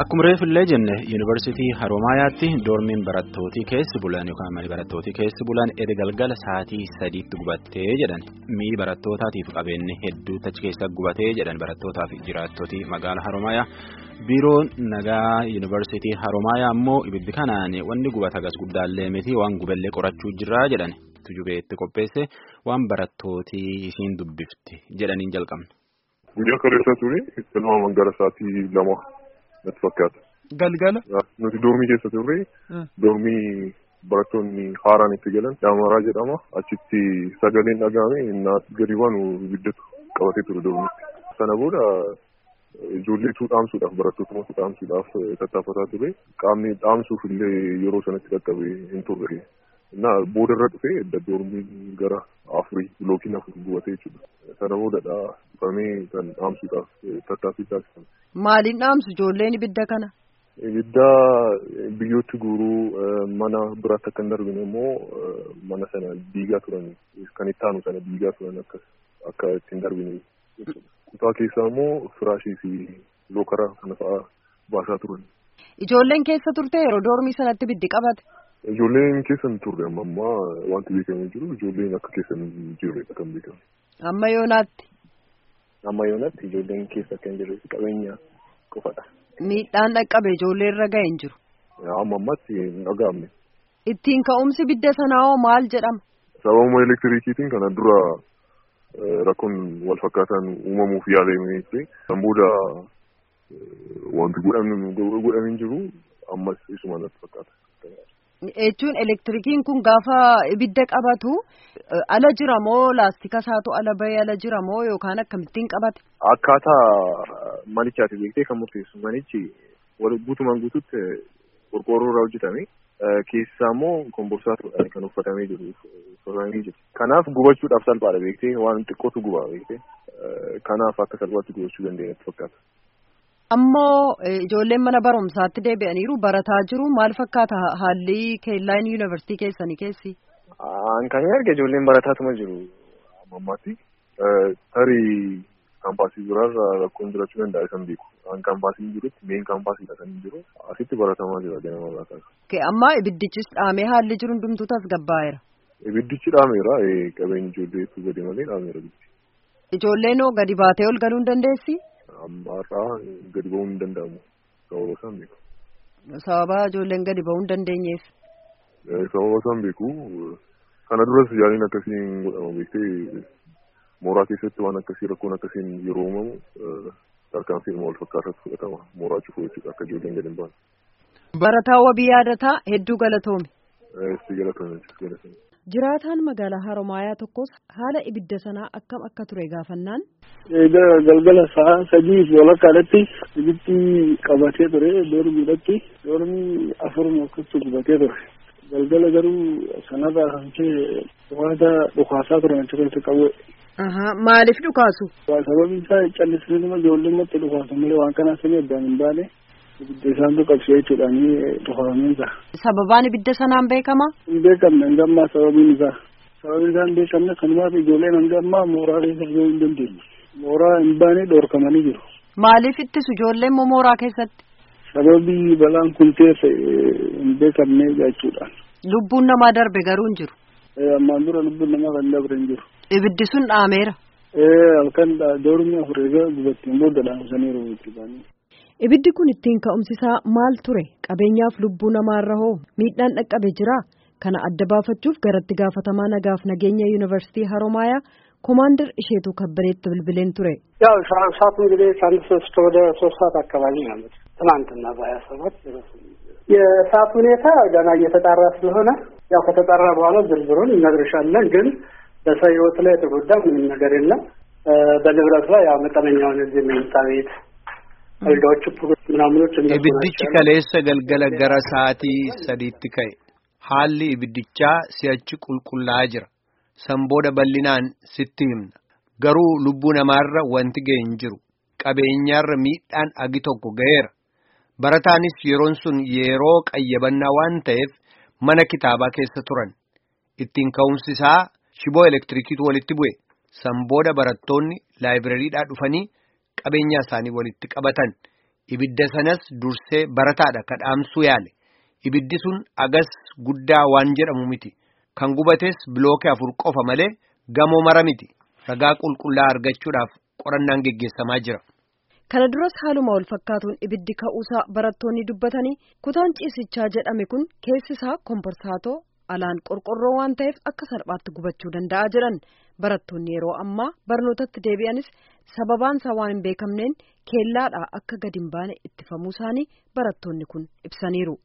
Akkuma reefillee jenne yuunivarsiitii Haroomayaatti doormiin barattootii keessi bulan yookaan mani barattootii keessi bulan edda galgala sa'aatii sadiitti gubattee jedhan mi'i barattootaatiif qabeenyi hedduutu achi keessa gubatee jedhan barattootaaf jiraattotii magaala Haroomayaa biiroon nagaa yuunivarsiitii Haroomayaa immoo ibiddi kanaan wanni gubata gas guddaallee miti waan gubellee qorachuu jirraa jedhan tujubeetti qopheesse waan barattootii isiin dubbifti jedhaniin jalqabne. Guyyaa kaleessaa ture tilmaamaan gara sa'aatii lama natti fakkaata. Galgala. Nuti doormii keessa turre doormii barattoonni haaraan itti galan daamaraa jedhama achitti sagaleen dhagahame naas gadi baanu ibiddatu qabatee ture doormiitti. Sana booda ijoolleetu dhaamsuudhaaf barattoota dhaamsuudhaaf tattaafataa ture qaamni dhaamsuuf illee yeroo sanatti qaqqabe hin turre. Na booda irra dhufee doormiin gara afurii yookiin afur gubatee jechuudha. Sana boodadha dhufamee kan dhaamsuudhaaf tattaaffii taasifame. Maaliin dhaamsu ijoolleen ibidda kana? Ibidda biyyootti guuruu mana biraatti akka hin darbine immoo mana sana diigaa turan kan itti aanu sana diigaa turan akka itti hin darbine jechuudha. Kutaa keessaa immoo firaashii fi lookara kana fa'aa baasaa turan. Ijoolleen keessa turte yeroo doormii sanatti ibiddi qabate? Ijoolleen keessa hin turre amma ammaa wanti beekamee jiru ijoolleen akka keessa hin jirre kan beekamu. Amma yoonaatti? Amma yoonaatti ijoolleen keessa akka hin jirre qabeenya qofadha. Miidhaan dhaqqabe ijoollee irra ga'e hin jiru. Amma ammatti hin dhaga'amne. Ittiin ka'umsi ibidda sanaa hoo maal jedhama? Sababuma elektirikiitiin kana dura rakkoon wal fakkaataan uumamuuf yaalamee ture. Kan booda wanti godhamee jiru ammas isuma natti fakkaata. Jechuun elektirikiin kun gaafa ibidda qabatu ala jira moo laastika isaatu ala bahee ala jira moo yookaan akkamittiin qabate? Akkaataa manichaati beektee kan murteessu manichi guutumaan guututti qorqoorroo irraa hojjetame keessaa immoo komborsaatu kan uffatamee jiru uffatamee jiru. Kanaaf gubachuudhaaf salphaadha beektee waan xiqqootu gubaa beektee kanaaf akka salphaatti gubachuu dandeenyatti fakkaata. Ammoo ijoolleen mana barumsaatti deebi'aniiru barataa jiru maal fakkaata haalli keellaan yuunivarsiitii keessanii keessi? An kan arge ijoolleen barataatuma jiru ammaatti tarii kaampaasii biraarra rakkoon jiraachuu danda'a kan beeku. An kaampaasii jirutti meen kaampaasiidha kan jiru asitti baratamaa jira ganama barataa. Amma ibiddichis dhaamee haalli jiru hundumtuu tasgabbaa'eera. Ibiddichi dhaameera qabeenyi ijoolleetu gadi malee dhaameera. Ijoolleen hoo gadi baatee ol galuu hin dandeessi? ammaarraa gadi ba'uu hin danda'amu sababa isaan beeku. Sababa ijoolleen gadi ba'uu hin dandeenyeef. Sababa isaan beeku kana duras yaaliin akkasiin godhama beektee mooraa keessatti waan akkasii rakkoon akkasiin yeroo uumamu tarkaanfii wal fakkaataatu fudhatama mooraa cufuu jechuudha akka ijoolleen gadi hin baane. Barataa wabii yaadataa hedduu galatoome. Si galatoome galatoome. Jiraataan magaalaa Haroomayaa tokkos haala ibidda sanaa akkam akka ture gaafannaan. Galgala sa'a sadii fi walakkaadhatti ibiddi qabatee ture doormiidhatti doormii afuruma akkasii gubatee ture. Galgala garuu sanarraa kan ka'e waanta dhukaasaa turan achi keessa qabu. Maaliif dhukaasu? Sababiin isaa callisanii ijoolleen matti dhukaasu malee waan kanaa sanii addaan hin baane. ibidda isaantu qabsee jechuudhaan dhufaameen isaa. Sababaan ibidda sanaan beekama? Hin beekamne hanga ammaa sababiin isaa. Sababiin isaa hin beekamne kanumaaf ijoolleen hanga ammaa mooraa keessa yoo hin dandeenye. Mooraa hin baane dhoorkamanii jiru. Maaliif ittisu ijoolleen mooraa keessatti? Sababii balaan kun teesse hin beekamne jechuudhaan. Lubbuun namaa darbe garuu hin jiru. Ammaan dura lubbuun namaa kan darbe hin jiru. Ibiddi sun dhaameera. Halkan doormi afur egaa gubattiin booda dhaamsaniiru itti baanii. Ibiddi kun ittiin ka'umsisaa maal ture? Qabeenyaaf lubbuu namaarra hoo miidhaan dhaqqabe jira? Kana adda baafachuuf garatti gaafatamaa nagaaf nageenya yuunivarsiitii Haroomayaa ኮማንደር እሼቱ ከበሬት ብልብሌን ቱሬ ያው ሰዓቱ እንግዲህ ከአንድ ሶስት ወደ ሶስት ሰዓት አካባቢ ማለት ትናንትና በሀያ ሰባት የሰዓት ሁኔታ ገና እየተጣራ ስለሆነ ያው ከተጣራ በኋላ ዝርዝሩን እነግርሻለን። ግን በሰው ሕይወት ላይ የተጎዳ ምንም ነገር የለም። በንብረት ላይ ያው መጠነኛውን እዚህ መኝታ ቤት አልጋዎቹ ምናምኖች ibiddichi kaleessa galgala gara sa'aatii sadiitti ka'e haalli ibiddichaa si'achi qulqullaa'aa jira san booda bal'inaan sitti himna garuu lubbuu namaarra wanti ga'e hin jiru qabeenyaarra miidhaan agi tokko ga'eera barataanis yeroon sun yeroo qayyabannaa waan ta'eef mana kitaabaa keessa turan ittiin ka'umsisaa shiboo elektirikiitu walitti bu'e san booda barattoonni laayibirariidhaa dhufanii qabeenyaa isaanii walitti qabatan ibidda sanas dursee barataadha ka dhaamsuu yaale ibiddi sun agas guddaa waan jedhamu miti kan gubates bilookee afur qofa malee gamoo mara miti ragaa qulqullaa argachuudhaaf qorannaan geggeessamaa jira. Kana duras haaluma wal fakkaatuun ibiddi ka'uusaa barattoonni dubbatanii kutaan ciisichaa jedhame kun keessi isaa komporsaatoo alaan qorqorroo waan ta'eef akka salphaatti gubachuu danda'a jedhan barattoonni yeroo ammaa barnootatti deebi'anis sababaan isaa waan hin beekamneen keellaadhaa akka gadi hin baane ittifamuu isaanii barattoonni kun ibsaniiru.